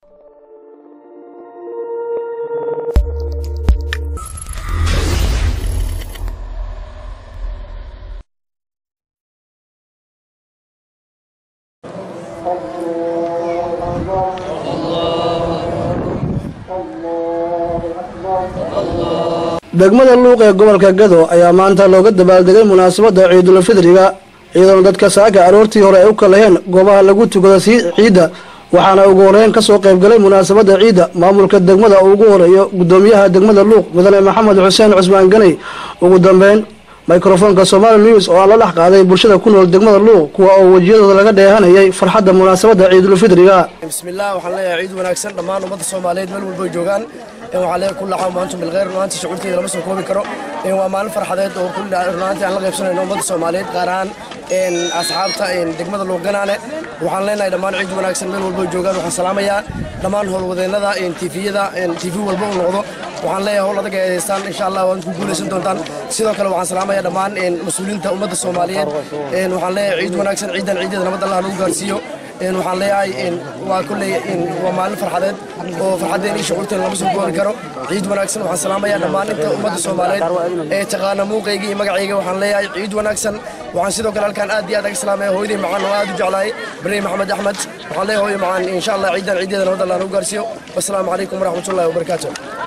degmada luuq ee gobolka gado ayaa maanta looga dabaaldegay munaasabadda ciidulfidriga iyadoona dadka saaka aroortii hore ay u kalaheen goobaha lagu tukada sii ciidda waxaana ugu horeyn kasoo qaybgalay munaasabadda ciidda maamulka degmada uu ugu horeeyo gudoomiyaha degmada luuq mudane maxamed xuseen cusmaan ganey ugu dambeyn microfoonka somaali news oo aan la dhex qaaday bulshada ku nool degmada luuq kuwa oo wejiyadooda laga dheehanayay farxadda munaasabadda ciidulfidriga bismillaah waxaan leeyahay ciid wanaagsan dhammaan ummadda soomaaliyeed meel walba ay joogaan waxaan leeyahay kulla caam wa antum bilkhayr runaantii shucuurteeda lama soo koobi karo waa maalin farxadeed oo kulli runaantii aan la qaybsanayno ummadda soomaaliyeed gaar ahaan asxaabta degmada luuqganaane waxaan leenahay dhammaan ciid wanaagsan meel walba ay joogaan waxaan salaamayaa dhammaan howlwadeennada tifiyada tv walba uu noqdo waxaan leeyahay howl adag ay haystaan insha allah waad ku guulaysan doontaan sidoo kale waxaan salaamayaa dhammaan mas-uuliyiinta ummadda soomaaliyeed waxaan leeyahay ciid wanaagsan ciidan ciideeda nabad allah lagu gaarsiiyo waxaan leeyahay waa kulley waa maalin farxadeed oo farxaddeen iyo shucuurteen lama soo koobi karo ciid wanaagsan waxaan salaamayaa dhammaan inta ummadda soomaaliyeed ee taqaana muuqayga iyo magacayga waxaan leeyahay ciid wanaagsan waxaan sidoo kale halkaan aad iyo aad aga salaamaya hooyaday macaan oo aad u jeclahay barey maxamed axmed waxaan leeyahay hooyo macaan insha allah ciidan ciideeda nabad allah lagu gaarsiiyo wasalaamu calaykum waraxmatullahi wabarakaatu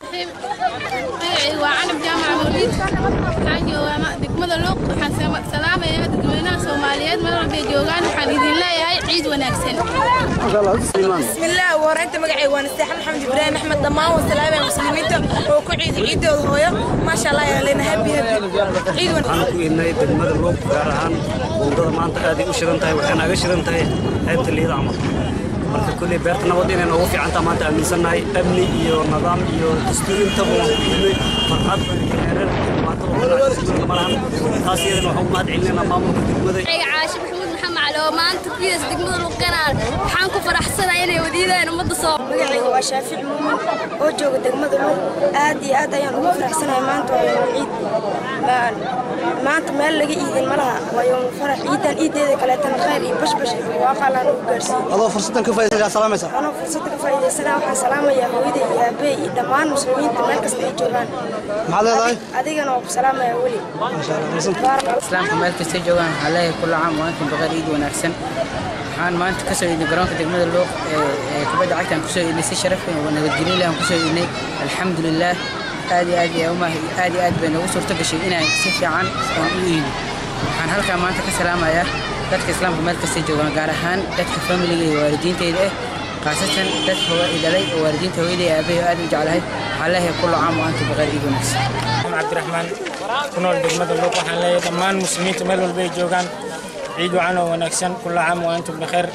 waa canab jaamaca mawliid waxaan joogaa degmada luuq waxaan salaamayaa dadweynaha soomaaliyeed meel walbay joogaan waxaan idin leeyahay ciid wanaagsan bismillaah wareynta magacay waa nasteexa maxamed ibraahim axmed dhammaan waa salaamaya muslimiinta oo ku ciidi ciidooda hooyo maasha allah ayaa leena habi habi ciid waxaan ku idnay degmada luuq gaar ahaan buundada maanta aaday u shidan tahay waxay naaga shidan tahay qaybta liida camal marka kulley beerta nabad inay noogu fiicantaa maanta aaminsannahay amni iyo nidaam iyo dastuur intaba waan ku idnay farxad heerar dhibaatada malahan taas iyadana waxaan u mahad celinayna maamulka degmada caashi maxamuud maxamed cali oo maanta kuyas degmada luuqanaan waxaan ku faraxsanahay inay wadiidaan ummadda soo magacayga waa shaafic muumin oo jooga degmada luuq aad iyo aad ayaan ugu faraxsanahay maanta waa yowm ciid maanta meel laga iidin ma laha waa yowm farax ciidan ciideeda kaleetana khayr iyo bashbash iyo barwaaqo allaan ugu gaarsiiyey adoo fursadan ka faa'iidaysaa salaamaysa anoo fursadda ka faa'iidaysanaa waxaan salaamayaa hooyaday iyo aabbahay iyo dhammaan muslimiinta meel kasta ay joogaan maxaad leedahay adigana waa ku salaamayaa weli islaamka meel kastay joogaan waxaa leeyahay kulla caam wa antum baqar ciid wanaagsan waxaan maanta ka soo iidnay garoonka degmada luuq ee kubadda cagta aan kusoo iidnay si sharaf oo nabadgelyo leh aan kusoo iidnay alxamdulilaah aad iyo aad iyo aad iyo aad bay noogu suurto gashay inaan si fiican aan u iidno waxaan halkaa maanta ka salaamayaa dadka islaamka meel kastay joogaan gaar ahaan dadka familiga iyo waalidiintayda ah khaasatan dadka hooyadii dhalay oo waalidiinta hooyaday aabbahay oo aad u jeclahay waxaan leeyahay kulla caam wa antum baqar ciid wanaagsan cabdiraxmaan ku nool degmada luuq waxaan leeyahay dhammaan muslimiinta meel walba ay joogaan ciid wacan oo wanaagsan kulla caam wa antum bikheer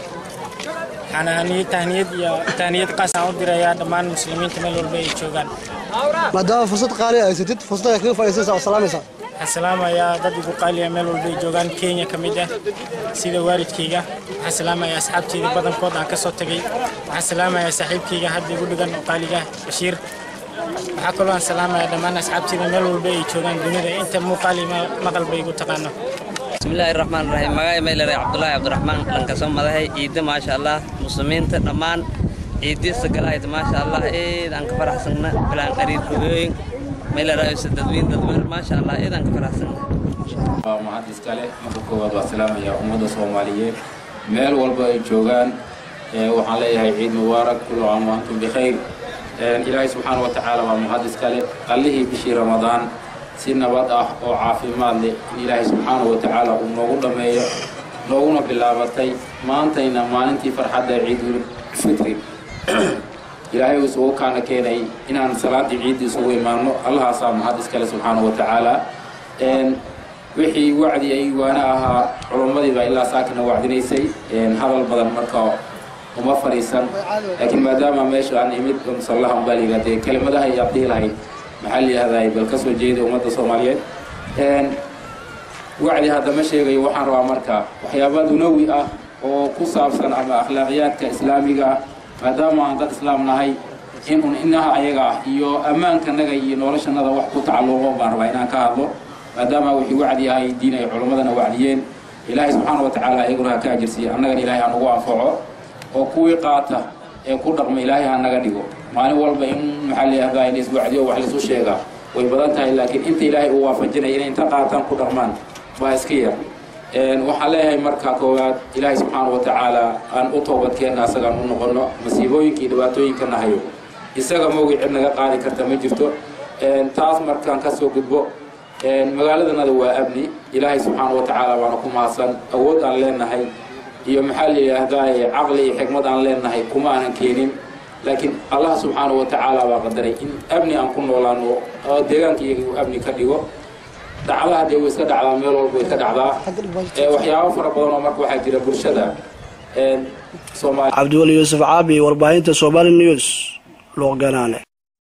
waxaan tahniyad iyo tahniyad qaas aan u dirayaa dhammaan muslimiinta meel walba ay joogaan maadaama fursad qaali ay haysatid fursada kaga faa'iidaysanaysaa oo salaamaysaa waxaan salaamayaa dad igu qaaliya meel walba ay joogaan kenya ka mid ah sida waalidkayga waxaan salaamayaa asxaabteyda badankood aan ka soo tagay waxaan salaamayaa saaxiibkayga hadda igu dhigan oo qaaliga bashiir waxaa kaloo aan salaamayaa dhammaan asxaabteyda meel walba ay joogaan dunida inta muuqaal iyo maqalba igu taqaano bismillaahi raxmaan raxiim magacay maylare cabdulaahi cabdiraxmaan dhanka soo madahay ciidda maasha allah muslimiinta dhammaan ciiddiisa galahayd maasha allah eed aan ka faraxsanna bilaan qariir hogooyin maylaraayose dadweyn dadweyr maasha allah eed aan ka faraxsanna waa mahad iskale marka koowaad waa salaamaya ummadda soomaaliyeed meel walba ay joogaan waxaan leeyahay ciid mubaarak kullu caam wa antum bikhayr ilaahay subxaana wa tacaala waa mahad iskale qallihii bishii ramadaan si nabad ah oo caafimaad leh in ilaahay subxaana wa tacaala uu noogu dhammeeyo nooguna bilaabatay maantayna maalintii farxadda ciidul fitri ilaahay uu isugu kaana keenay inaan salaaddii ciidda isugu imaano allahaasaa mahad iskale subxaana wa tacaala wixii wacdi ay waana ahaa culummadii baa ilaa saakana wacdinaysay hadal badan marka uma fadhiisan laakiin maadaama meesha aan imid musallaha umbaa la yidhahdee kelimadaha ay abdihi lahayd maxaa la yidhahdaa bal ka soo jeeda ummadda soomaaliyeed wacdi haddama sheegayo waxaan rabaa marka waxyaaba dunawi ah oo ku saabsan ama akhlaaqiyaadka islaamiga ah maadaama aan dad islaam nahay in un inaha ayaga ah iyo ammaankanaga iyo noloshanada wax ku tacalluqo baan rabaa inaan ka hadlo maadaama wixii wacdi ahay diin ay culammadana wacdiyeen ilaahay subxaana wa tacaala iyaguna ha ka ajirsiiya annagana ilaahay ha nagu anfaco oo kuwii qaata ee ku dhaqma ilaahay ha naga dhigo maalin walba in maxaa layihahdaa in iswacdiyo wax laisu sheegaa way badan tahay laakiin inta ilaahay uu waafajinaya inay inta qaataan ku dhaqmaan baa iska yar waxaan leeyahay marka koowaad ilaahay subxaana wa tacaala aan u toobadkeenna asagaan u noqono masiibooyinka iyo dhibaatooyinka nahayo isaga moogi cid naga qaadi karta ma jirto taas markaan ka soo gudbo magaaladanada waa amni ilaahay subxaana wa tacaala waana ku mahadsan awood aan leenahay iyo maxaa la yidhaahdaa caqli iyo xikmad aan leenahay kuma aanan keenin laakiin allah subxaana wa tacaala baa qadaray in amni aan ku noolaano oo deegaanka iyaga uu amni ka dhigo dhacdaha dee way iska dhacdaa meel walba way ka dhacdaa waxyaabo fara badan oo marka waxaa jira bulshada soomaali cabdiweli yuusuf caabi warbaahinta somali news luuqganaane